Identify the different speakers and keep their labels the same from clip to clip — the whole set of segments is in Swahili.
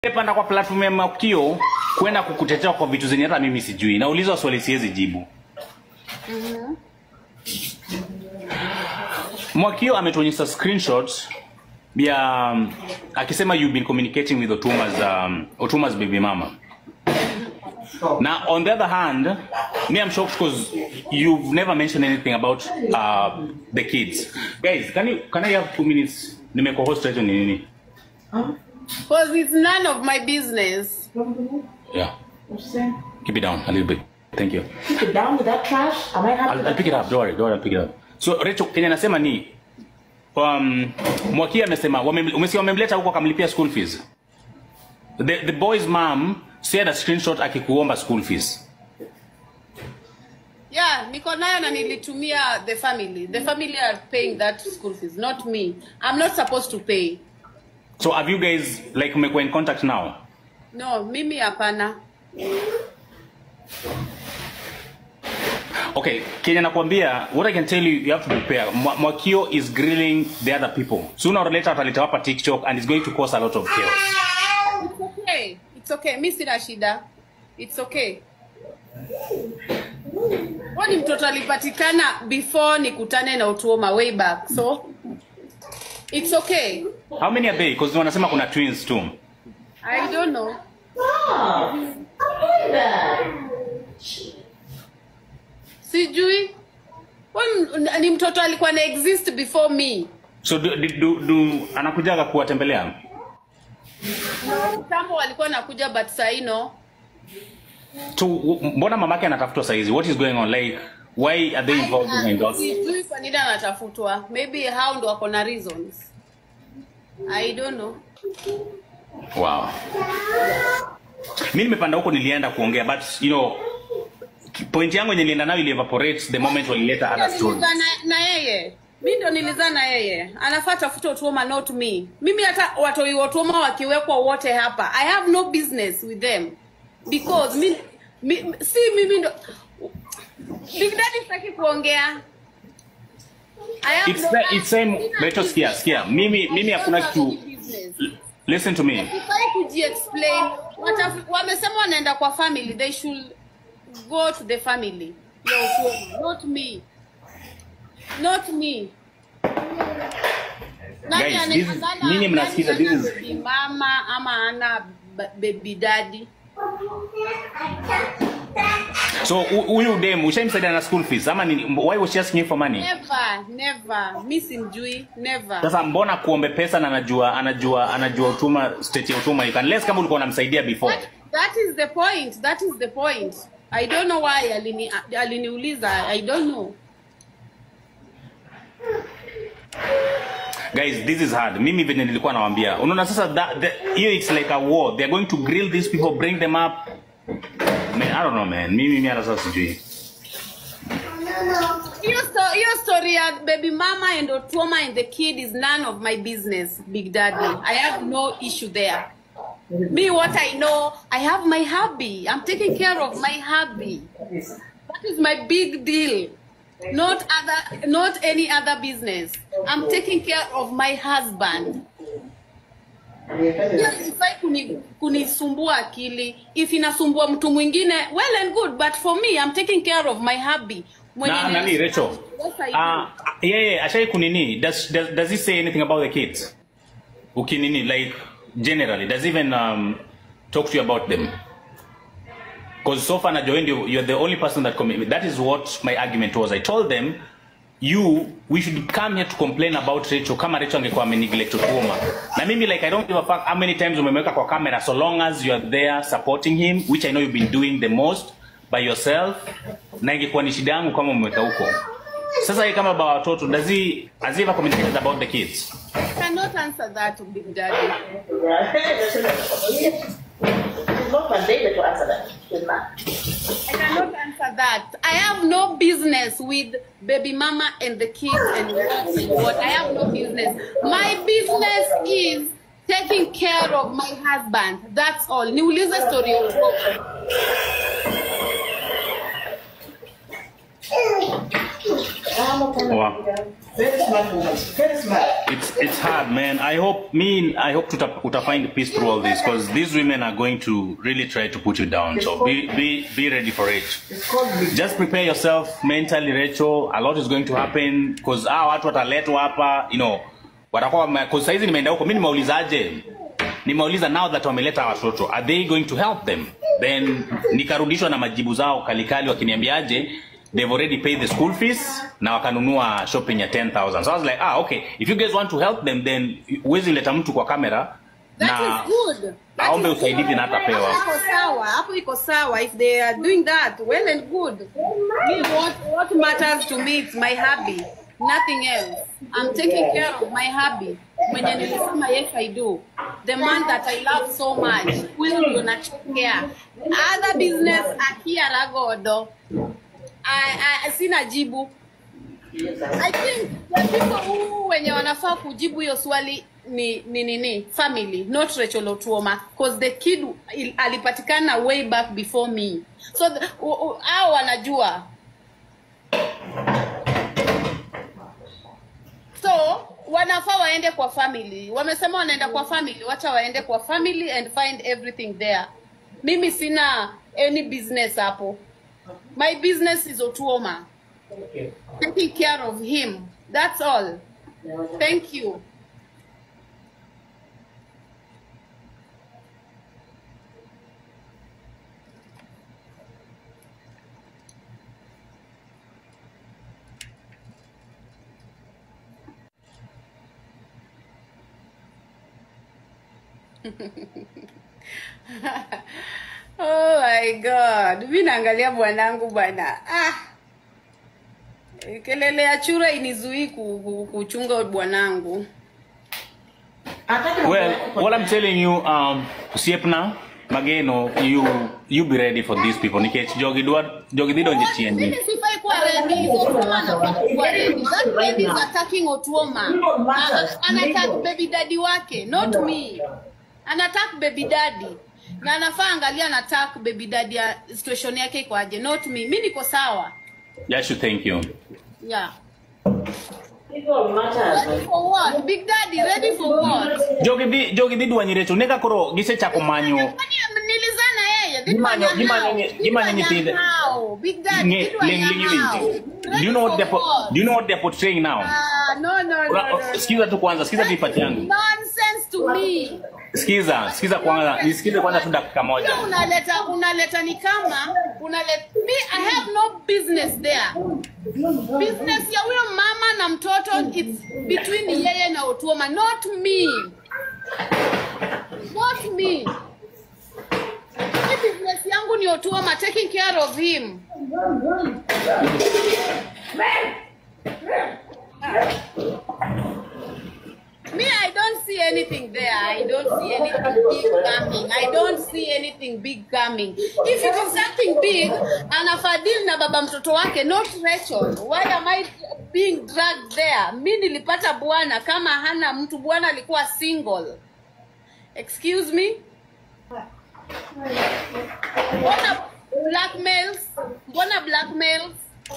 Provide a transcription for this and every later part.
Speaker 1: Panda kwa platform ya Makio kwenda kukutetea kwa vitu zenye hata mimi sijui. Naulizwa swali siwezi jibu. Mwakio ametuonyesha screenshots ya um, akisema you've been communicating with Otuma's um, Otuma's baby mama. Now on the other hand, me I'm shocked because you've never mentioned anything about uh, the kids. Guys, can you can I have two minutes? Nimeko-host hicho ni nini?
Speaker 2: Because it's none of my business.
Speaker 1: Yeah. Keep it down a little bit. Thank you.
Speaker 3: Keep it down with that trash. Am I happy?
Speaker 1: I'll, I'll pick it up. Don't worry, don't worry, I'll pick it up. So Rachel, Kenya nasema ni um, Mwakia amesema wame- umesikia wamemleta huko akamlipia school fees. The, the boy's mom shared a screenshot akikuomba school fees.
Speaker 2: Yeah, niko nayo na nilitumia the family. The family are paying that school fees, not me. I'm not supposed to pay.
Speaker 1: So have you guys like mmekuwa in contact now?
Speaker 2: No, mimi hapana.
Speaker 1: Okay, Kenya nakwambia, what I can tell you, you have to prepare. Mwa- Mwakio is grilling the other people. Sooner or later ataleta hapa TikTok and it's going to cause a lot of chaos.
Speaker 2: It's okay. It's okay. Mi sina shida. It's okay. Kwani mtoto alipatikana before nikutane na Utuoma way back. So it's okay.
Speaker 1: How many are they? Because wanasema kuna twins too.
Speaker 2: I don't know.
Speaker 3: Stop. Avoid that.
Speaker 2: Sijui. Kwani ni mtoto alikuwa na exist before me.
Speaker 1: So do, do, do, do anakujaga kuwatembelea?
Speaker 2: Kitambo walikuwa nakuja but sahi no.
Speaker 1: So w- mbona mamake anatafutwa saizi? What is going on? Like why are they involved behind us?
Speaker 2: Sijui kwa nini anatafutwa. Maybe hao ndo wako na reasons. I don't know.
Speaker 1: Wow. Mimi nimepanda huko nilienda kuongea but you know point yangu yenye nilienda nayo ili evaporate the moment walileta other stories.
Speaker 2: Nilizaa na, na yeye mi ndo nilizaa na yeye anafaa tafute utuoma not me mimi hata watoi watuoma wakiwekwa wote hapa i have no business with them because mi, mi, si mimi ndo big daddy sitaki kuongea I have
Speaker 1: It's
Speaker 2: no-
Speaker 1: the- it's same
Speaker 2: Sina
Speaker 1: Rachel sikia
Speaker 2: business.
Speaker 1: sikia. Mimi mimi
Speaker 2: I
Speaker 1: hakuna
Speaker 2: don't have
Speaker 1: kitu
Speaker 2: any business.
Speaker 1: listen to me.
Speaker 2: Sifai kujiexplain Wataf- wamesema wanaenda kwa family they should go to the family ya Otuoma, not me not me Nani
Speaker 1: Guys,
Speaker 2: ane-
Speaker 1: this is-
Speaker 2: anala-
Speaker 1: nyinyi
Speaker 2: nani
Speaker 1: mnasikiza, this
Speaker 2: ana
Speaker 1: is-
Speaker 2: baby mama ama ana ba- baby daddy
Speaker 1: So hu- huyu dem ushaimsaidia na school fees ama nini? Why was she asking you for money?
Speaker 2: never never mi simjui never
Speaker 1: Sasa mbona kuombe pesa na anajua anajua anajua utuma state ya utuma you can less kama ulikuwa unamsaidia before.
Speaker 2: that, that is the point that is the point i don't know why alini aliniuliza i don't know
Speaker 1: Guys, this is hard. Mimi venye nilikuwa nawaambia. Unaona sasa that the- hiyo it's like a war. They are going to grill these people, bring them up. Man, I don't know man. Mimi mimi hata sasa sijui.
Speaker 2: hiyo sto- hiyo story ya baby mama and Otuoma and the kid is none of my business big daddy i have no issue there me what i know i have my hubby i'm taking care of my hubby that is my big deal not other not any other business i'm taking care of my husband Hiyo ifai kuni- kunisumbua akili if inasumbua mtu mwingine well and good but for me i'm taking care of my hubby Mwenye
Speaker 1: Na
Speaker 2: ni-
Speaker 1: nani Rachel?
Speaker 2: Yes, I do.
Speaker 1: Ah, yeye ashai kunini? Does, does does he say anything about the kids? Ukinini like generally does he even um, talk to you about them? Because so far Najoen, you, you're the only person that commit. That is what my argument was. I told them, you, we should come here to complain about Rachel. Kama Rachel angekuwa ameneglect Otuoma. Na mimi like I don't give a fuck how many times umemweka kwa camera so long as you are there supporting him, which I know you've been doing the most by yourself. Na ingekuwa ni shida yangu kama umeweka huko. Sasa yeye kama baba watoto, does he, has he ever communicated about the kids?
Speaker 2: I cannot answer that big daddy
Speaker 3: It's not mandated to answer that. She's not.
Speaker 2: I cannot answer that. I have no business with baby mama and the kids and what and what. I have no business. My business is taking care of my husband. That's all. Niulize story of
Speaker 1: Wow.
Speaker 3: Very smart woman. Very smart.
Speaker 1: It's it's hard, man. I hope me I hope to uta find peace through all this because these women are going to really try to put you down. So be be be ready for it.
Speaker 3: It's called big.
Speaker 1: Just prepare yourself mentally, Rachel. A lot is going to happen because hawa watu wataletwa hapa, you know, watakuwa because saizi nimeenda huko, mimi nimeulizaje? Nimeuliza now that wameleta hawa watoto, are they going to help them? Then nikarudishwa na majibu zao kalikali wakiniambiaje they've already paid the school fees na wakanunua shopping ya 10000 so i was like ah okay if you guys want to help them then huwezi leta mtu kwa kamera
Speaker 2: That
Speaker 1: na
Speaker 2: is good. That
Speaker 1: aombe
Speaker 2: is
Speaker 1: usaidizi
Speaker 2: good.
Speaker 1: na atapewa.
Speaker 2: Hapo iko sawa. Hapo iko sawa. If they are doing that, well and good. Me, what, what matters to me is my hobby. Nothing else. I'm taking care of my hobby. Mwenye nilisema yes I do. The man that I love so much. Huyo ndio nachokea. Other business akia ragodo. I, I, sina jibu. I think the people who wenye wanafaa kujibu hiyo swali ni ni nini family not Rachel Otuoma because the kid il- alipatikana way back before me so the- u- u- hao wanajua so wanafaa waende kwa family wamesema wanaenda kwa family wacha waende kwa family and find everything there mimi sina any business hapo my business is Otuoma taking care of him. That's all. Thank you. oh my god mi naangalia bwanangu bwana ah. kelele ya chura inizuii ku- ku- kuchunga bwanangu
Speaker 3: Hataki mambo
Speaker 1: well
Speaker 3: ya kupotea.
Speaker 1: what i'm telling you um siepna mageno you you be ready for these people nikech jogi dwa jogi dhi donje
Speaker 2: Mimi
Speaker 1: chiendi
Speaker 2: sifai kuwa ready. Otuoma anafaa kuwa ready. That baby is attacking Otuoma. Ana- Anattack baby daddy wake, not me. Anattack baby daddy. Na anafaa angalia anattack baby daddy ya situation yake iko aje, not me. Mimi niko sawa.
Speaker 1: yeah should thank you
Speaker 2: Yeah.
Speaker 3: People matters.
Speaker 2: Ready for what? Big daddy, ready for what?
Speaker 1: jogi dhi jogi dhi dwanyi recho neka koro gisechako manyo
Speaker 2: Kwani nilizana yeye? Did
Speaker 1: Gimanyo-
Speaker 2: wanya
Speaker 1: gimanyo
Speaker 2: hao?
Speaker 1: nye-
Speaker 2: Did
Speaker 1: gimanyo
Speaker 2: wanya
Speaker 1: nyithinde.
Speaker 2: hao? Big daddy,
Speaker 1: Nge-
Speaker 2: did wanya
Speaker 1: ling- ling-
Speaker 2: hao?
Speaker 1: ling- do you
Speaker 2: Ready
Speaker 1: know what
Speaker 2: for
Speaker 1: they're po-
Speaker 2: what?
Speaker 1: do you know what they're portraying now
Speaker 2: Ah, no, no, no,
Speaker 1: Ura-
Speaker 2: no, no.
Speaker 1: sikiza tu kwanza sikiza tu ipati yangu
Speaker 2: Nonsense to me.
Speaker 1: sikiza sikiza kwanza nisikize kwanza tu dakika moja
Speaker 2: Hiyo unaleta unaleta ni kama unaleta me I have no business there. Business ya huyo mama na mtoto it's between yeye na Otuoma not me. Not me. Hii business yangu ni Otuoma taking care of him. Me, I don't see anything there. I don't see anything big coming. I don't see anything big coming. If it is something big, anafadhili na baba mtoto wake, not Rachel. Why am I being dragged there? Mi nilipata bwana kama hana mtu, bwana alikuwa single. Excuse me? Mbona blackmails? Mbona blackmails?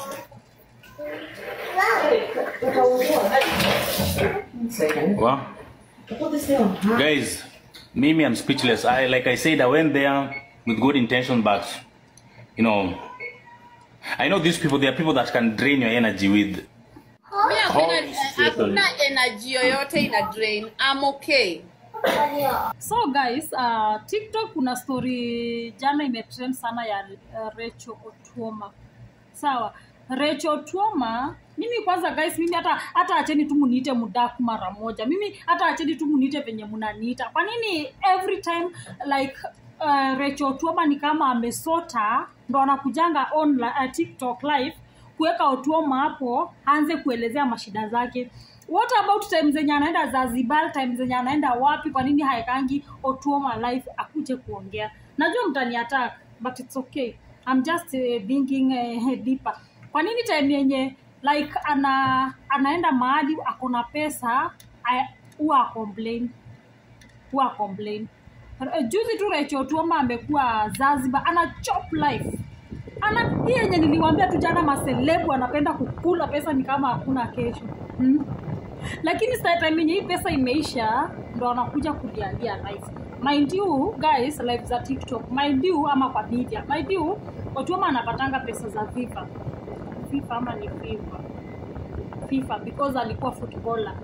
Speaker 3: One second.
Speaker 1: Wow.
Speaker 3: Put this thing on. Huh?
Speaker 1: guys mimi i'm speechless i like i said i went there with good intention but you know i know these people they are people that can drain your energy with
Speaker 2: Mi hakuna
Speaker 1: Holy situation.
Speaker 2: hakuna energy yoyote ina drain. I'm okay.
Speaker 4: so guys uh, tiktok kuna story jana imetrend sana ya uh, recho otuoma sawa recho otuoma mimi kwanza guys mimi hata hata acheni tu muniite mudaku mara moja mimi hata acheni tu muniite venye munaniita kwa nini every time like uh, recho otuoma ni kama amesota ndo anakujanga on uh, tiktok live kuweka otuoma hapo aanze kuelezea mashida zake what about time zenye anaenda zanzibar time zenye anaenda wapi kwa nini haekangi otuoma live akuje kuongea najua mtani attack but it's okay I'm just uh, thinking uh, deeper kwa nini time yenye like ana anaenda mahali akona pesa I- huwa complain huwa complain Eh, juzi tu Rachel Tuoma amekuwa Zanzibar ana chop life ana hii yenye niliwaambia tu jana maselebu anapenda kukula pesa ni kama hakuna kesho hmm? lakini saa time yenye hii pesa imeisha ndo anakuja kulialia life mind you guys live za tiktok mind you ama kwa media mind you watuama anapatanga pesa za fifa fifa ama ni fifa fifa because alikuwa footballer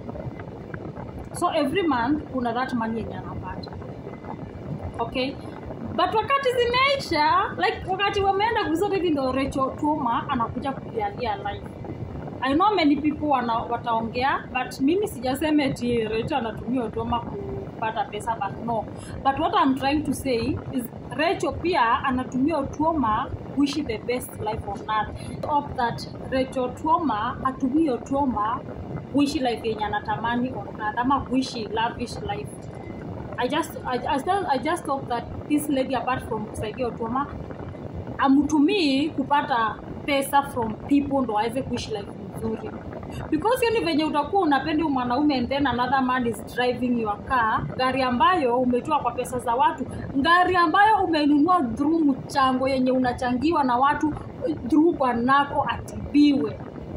Speaker 4: so every month kuna that money yenye anapata okay but wakati zimeisha like wakati wameenda kuzote hivi ndo Rachel Tuma anakuja kulialia live I know many people wana, wataongea but mimi sijasema eti Rachel anatumia Tuma kupata pesa but no but what I'm trying to say is Rachel pia anatumia Tuma kuishi the best life on earth of that Rachel Tuma atumie Tuma kuishi life yenye anatamani on earth ama kuishi lavish life I just I, I, still, I just hope that this lady apart from kusaidia Otuoma amtumii kupata pesa from people ndo aweze kuishi life nzuri because hiyo ni venye utakuwa unapenda huyu mwanaume and then another man is driving your car gari ambayo umetoa kwa pesa za watu gari ambayo umenunua through mchango yenye unachangiwa na watu through bwanako atibiwe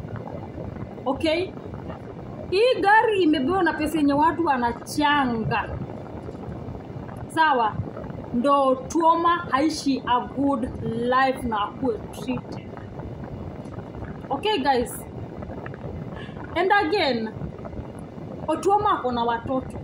Speaker 4: okay hii gari imebewa na pesa yenye watu wanachanga sawa ndo tuoma haishi a good life na akuwe treated okay guys and again otuoma ako na watoto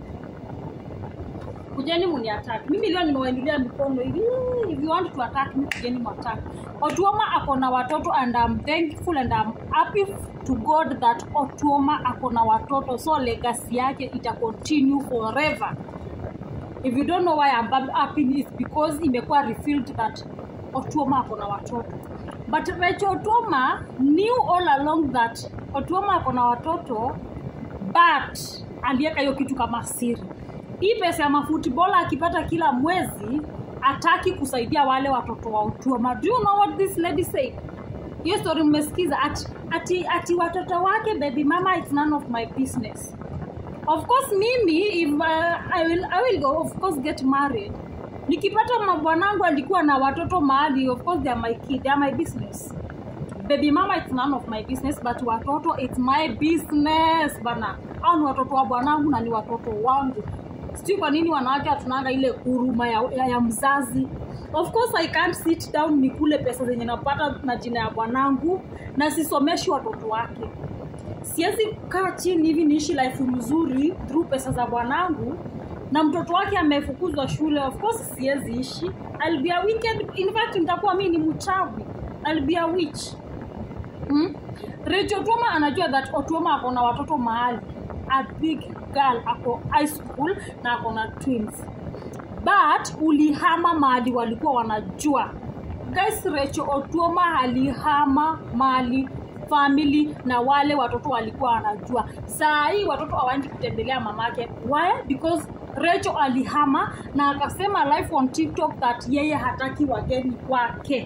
Speaker 4: kujeni muniattack mimi leo nimewaingilia mikono hivi if you want to attack me kujeni muattack otuoma ako na watoto and I'm thankful and I'm happy to god that otuoma ako na watoto so legacy yake ita continue forever if you don't know why I'm happy is because imekuwa refilled that Otuoma ako na watoto but Rachel Otuoma knew all along that Otuoma ako na watoto but aliweka hiyo kitu kama siri hii pesa ya mafutbola akipata kila mwezi ataki kusaidia wale watoto wa Otuoma do you know what this lady said hiyo story mmesikiza ati, ati, ati watoto wake baby mama it's none of my business of course mimi if uh, I will, I will go, of course get married nikipata mabwanangu alikuwa na watoto mahali of course they are my kid they are my business baby mama it's none of my business but watoto it's my business bana au ni watoto wa bwanangu na ni watoto wangu sijui kwa nini wanawake hatunanga ile huruma ya, ya, ya mzazi of course i can't sit down nikule pesa zenye napata na jina ya bwanangu na sisomeshi watoto wake siwezi kaa chini hivi niishi life mzuri through pesa za bwanangu na mtoto wake amefukuzwa shule of course siwezi ishi I'll be a wicked in fact nitakuwa mi ni mchawi I'll be a witch hmm? Rachel Otuoma anajua that Otuoma ako na watoto mahali a big girl ako high school na ako na twins but ulihama mahali walikuwa wanajua guys Rachel Otuoma alihama mahali family na wale watoto walikuwa wanajua saa hii watoto hawaendi kutembelea mamake why because Rachel alihama na akasema live on TikTok that yeye hataki wageni kwake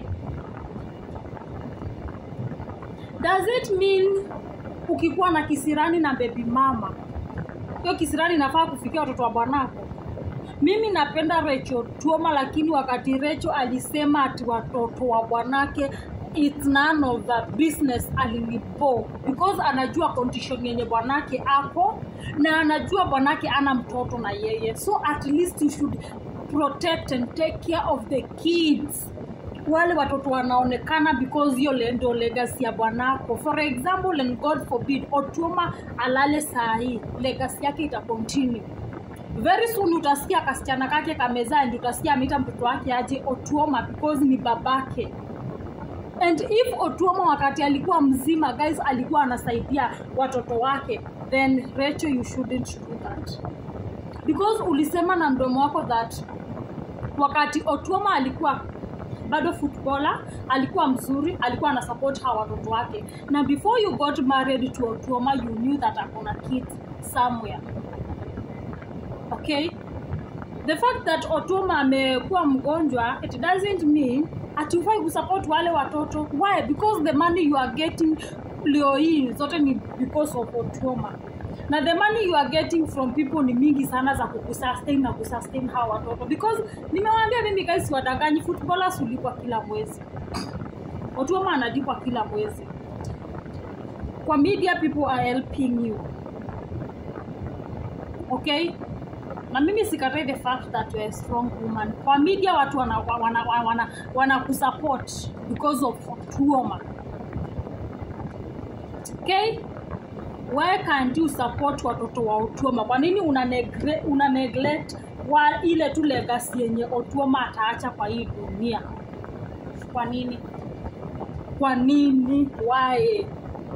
Speaker 4: does it mean ukikuwa na kisirani na baby mama hiyo kisirani inafaa kufikia watoto wa bwanako mimi napenda Rachel Tuoma, lakini wakati Rachel alisema ati watoto wa bwanake it's none of the business alinipo because anajua condition yenye bwanake ako na anajua bwanake ana mtoto na yeye so at least you should protect and take care of the kids wale watoto wanaonekana because hiyo le- ndio legacy ya bwanako for example and god forbid otuma alale saa hii legacy yake ita continue very soon utasikia kasichana kake kamezaa ndi utasikia ameita mtoto wake aje otuoma because ni babake and if otuoma wakati alikuwa mzima guys alikuwa anasaidia watoto wake then Rachel you shouldn't do that because ulisema na mdomo wako that wakati otuoma alikuwa bado footballer alikuwa mzuri alikuwa ana support hawa watoto wake na before you got married to otuoma you knew that akona kids somewhere okay the fact that otoma amekuwa mgonjwa it doesn't mean hatufai kusupport wale watoto why because the money you are getting leo hii zote ni because of otoma na the money you are getting from people ni mingi sana za kukusustain na kusustain hawa watoto because nimewaambia mimi guys wadanganyi footballers ulipwa kila mwezi Otuoma analipwa kila mwezi. Kwa media people are helping you. Okay? Na mimi sikatai the fact that you're a strong woman. Kwa media watu wana wana wana, wana, wana kusupport because of Otuoma. Okay? Why can't you support watoto wa Otuoma? Kwa nini una, negre, una neglect wa ile tu legacy yenye Otuoma ataacha kwa hii dunia? Kwa nini? Kwa nini? Why?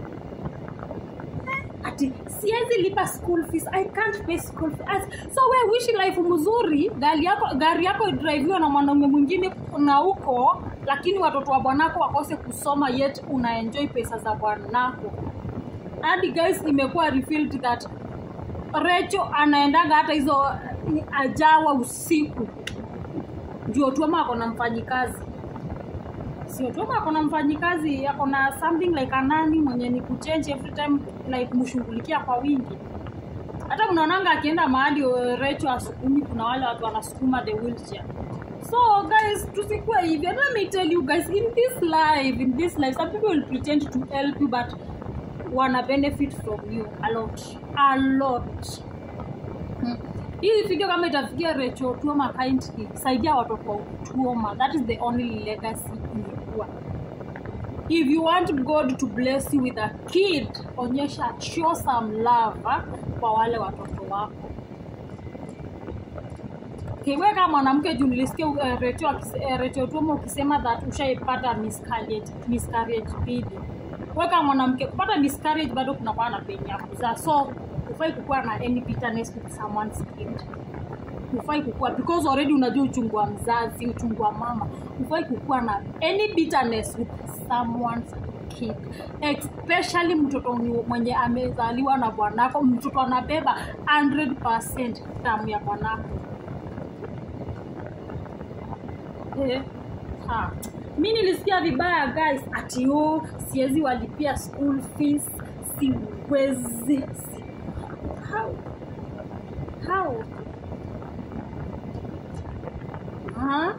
Speaker 4: ati siwezi lipa school fees i can't pay school fees As, so we wishi life mzuri gari yako gari yako idriviwa na mwanaume mwingine na huko lakini watoto wa bwanako wakose kusoma yet unaenjoy pesa za bwanako hadi guys imekuwa refilled that recho anaendaga hata hizo eh, ajawa usiku ndio tuama ako na mfanyikazi sio tu ako na mfanyikazi ako na something like anani mwenye ni kuchange every time like mshughulikia kwa wingi hata mnaonanga akienda mahali eh, recho asukumi kuna wale watu wanasukuma the wheelchair so guys tusikuwe hivi And let me tell you guys in this life in this life some people will pretend to help you but wana benefit from you a lot a lot Hmm. hii video kama itafikia Rachel Tuoma kindly saidia watoto wa Tuoma that is the only legacy ingekuwa if you want God to bless you with a kid onyesha show some love ah, kwa wale watoto wako Okay, wewe kama mwanamke juu nilisikia uh, Rachel akise- uh, Rachel Tuoma ukisema that ushaipata miscarriage miscarriage mbili. Wewe kama mwanamke kupata miscarriage bado kuna kwa na pain ya kuzaa. So hufai kukuwa na any bitterness with someone's kid. Hufai kukuwa because already unajua uchungu wa mzazi, uchungu wa mama. Hufai kukuwa na any bitterness with someone's kid. Especially mtoto ni- mwenye amezaliwa na bwanako, mtoto anabeba 100% damu ya bwanako. Eh, ha. mi nilisikia vibaya guys ati oh, siwezi walipia school fees siwezi si. how how ha?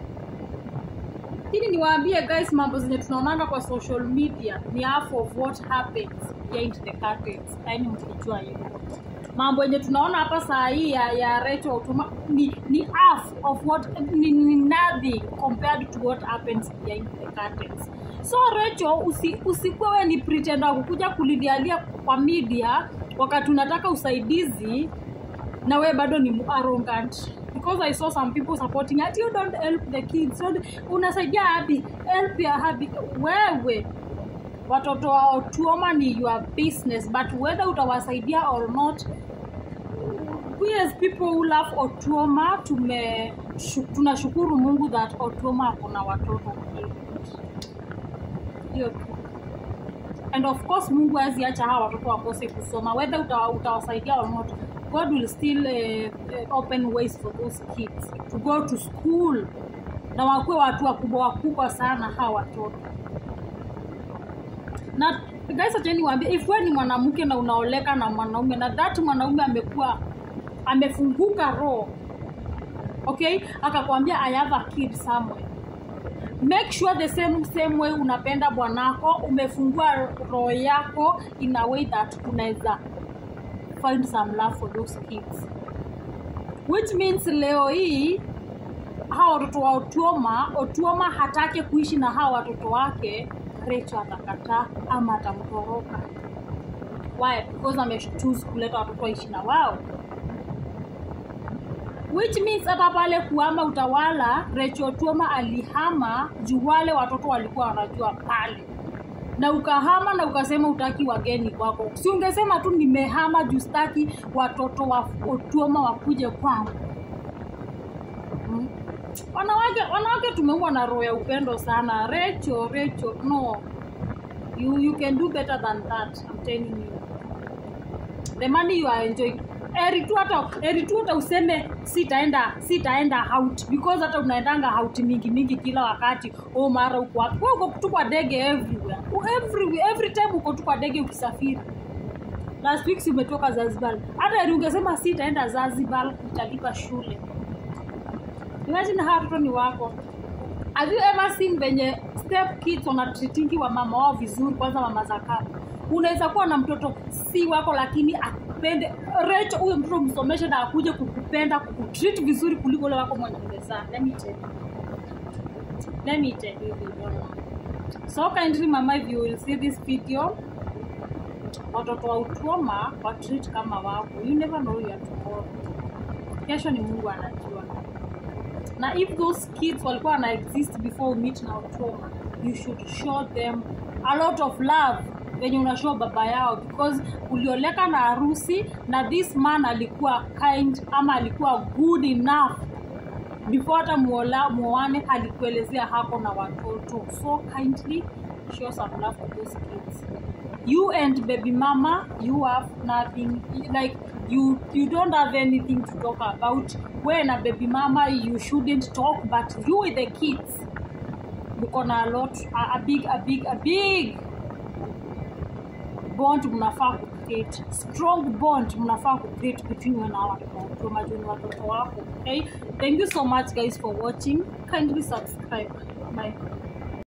Speaker 4: ili niwaambie guys mambo zenye tunaonanga kwa social media ni half of what happens behind the curtains yaani mkijua hivyo mambo yenye tunaona hapa saa hii ya, ya Rachel Otuma ni, ni half of what ni, ni nothing compared to what happens behind the curtains so Rachel usi, usikuwe wewe ni pretender kukuja kulilialia kwa media wakati unataka usaidizi na we bado ni arrogant because i saw some people supporting ati you don't help the kids don't, unasaidia habi help ya habi wewe watoto wa Otuoma ni your business but whether utawasaidia or not we as people who love Otuoma tume shu, tunashukuru Mungu that Otuoma akona watoto hiyo tu and of course mungu hawezi acha hawa watoto wakose kusoma whether uta, utawasaidia or not god will still uh, uh, open ways for those kids to go to school na wakuwe watu wakubwa wakubwa sana hawa watoto na guys acheni waambie if wewe ni mwanamke na unaoleka na mwanaume na that mwanaume amekuwa amefunguka roho okay akakwambia i have a kid somewhere make sure the same same way unapenda bwanako umefungua roho yako in a way that unaweza find some love for those kids which means leo hii hawa watoto wa Otuoma, Otuoma hatake kuishi na hawa watoto wake, Rachel atakataa ama atamtoroka. Why? Because amechoose kuleta watoto waishi na wao which means hata pale kuhama utawala Rachel Otuoma alihama juu wale watoto walikuwa wanajua pale na ukahama na ukasema utaki wageni kwako si ungesema tu nimehama juu staki watoto wa Otuoma wakuje kwangu hmm? wanawake wanawake tumeua na roho ya upendo sana Rachel Rachel no you, you can do better than that I'm telling you the money you are enjoying eri tu hata eri tu hata useme sitaenda sitaenda out because hata unaendanga out mingi mingi kila wakati oh mara uko wapi wewe uko tu kwa ndege everywhere every every time uko tu kwa ndege ukisafiri last week si umetoka Zanzibar hata eri ungesema sitaenda Zanzibar nitalipa shule imagine hawa watoto ni wako have you ever seen venye step kids wanatreatingi wa mama wao vizuri kwanza mama za kambo unaweza kuwa na mtoto si wako lakini akupende recho huyo mtoto msomeshe na akuje kukupenda kukutreat vizuri kuliko ule wako mwenye umezaa let me tell you let me tell you Vivona. so kindly mama if you will see this video watoto wa utuoma wa treat kama wako you never know your tomorrow kesho ni mungu anajua na if those kids walikuwa wana exist before you meet na utuoma you should show them a lot of love venye unashow baba yao because ulioleka na harusi na this man alikuwa kind ama alikuwa good enough before hata muola muoane alikuelezea hako na watoto so kindly show some love to those kids you and baby mama you have nothing like you you don't have anything to talk about when a baby mama you shouldn't talk but you with the kids mko na a lot a, a big a big a big bond mnafaa kucreate strong bond mnafaa kucreate between you and our watoto majuni watoto wako okay thank you so much guys for watching kindly subscribe bye